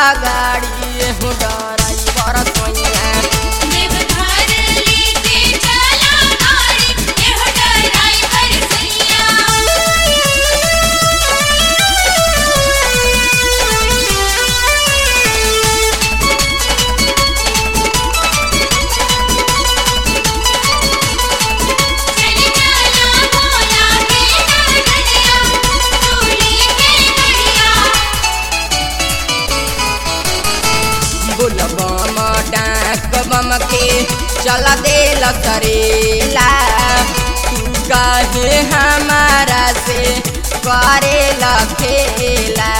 गाड़ी एहू डराई बरसैया देवघर लेके चला गाड़ी एहो ड्राइवर सैया चली चला भोला के नगरिया चूड़ी के गड़िया बुलबम डाक बम के चल देल करेला तू काहे हमारा से करेला खेला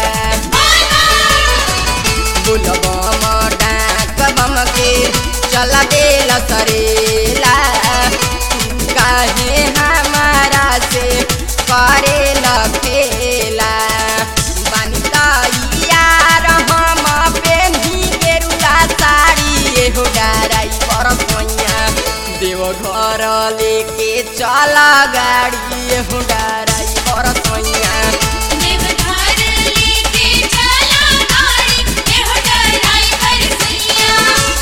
बुलबम डाक बम के चल देल करेला तू काहे हमारा से करेला खेला बानी यार हम पेन्ही गेरुला साड़ी एहो डाराई बरसैया देव घर लेके चल गाड़ी एहो डाराई बरसैया देवघर लेके चला गाड़ी एहो ड्राइवर सैया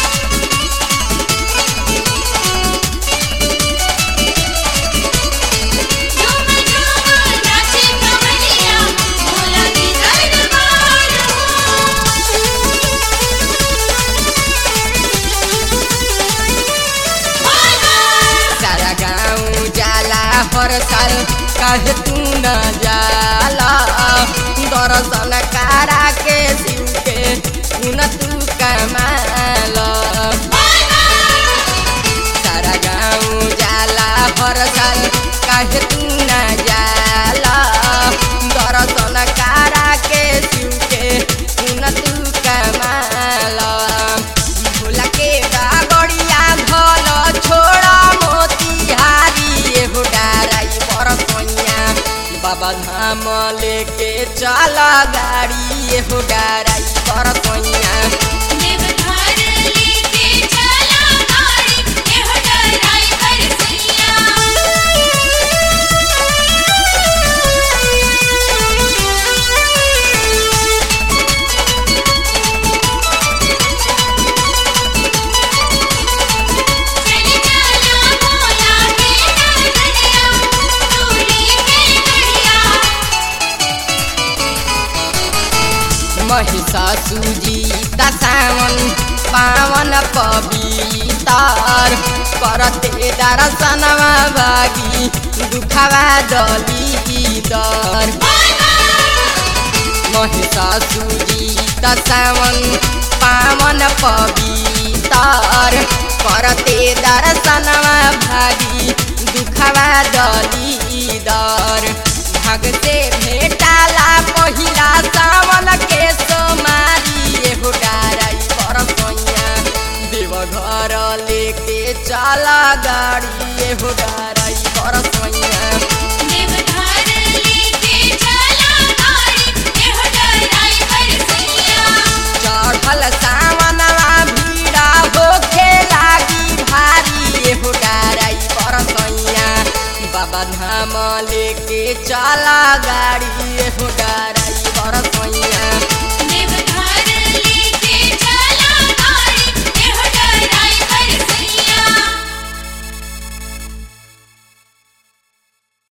झूम झूम नाचे कवलिया भोला की दरबार हो सारा गाँव जाला हर साल काहे तू न जाला दर्शन कारा के शिव के पुन तू कमाल सारा गाँव जाला हर साल काहे तू न जाला दर्शन कारा के शिव के पुन तू कमाल भोला के डागड़िया धल छोड़ा मोतिहारी एहो डाराई बरसैया बाबा धाम लेके चल गाड़ी एहो डाराई बरसैया देवघर लेके चला गाड़ी एहो ड्राइवर सैया चली चला भोला के नगरिया चूड़ी के गड़िया महिषासुजी सावन पावन पवितार करते दर्शनवा बागी दुखवा दलीदर महिषासुजी सावन पावन पवितार करते दर्शनवा भागी दुखवा दलीदर भाग से भेटाला पहिला सावन के सोमारी एहो डाराई बरसैया देवघर लेके चला गाड़ी एहो डाराई बरसैया देवघर लेके चला गाड़ी एहो ड्राइवर सैया चढ़ल सावनवा भीड़ा होखे लागी भारी एहो डाराई बरसैया बाबा धाम लेके चला गाड़ी एहो डाराई बरसैया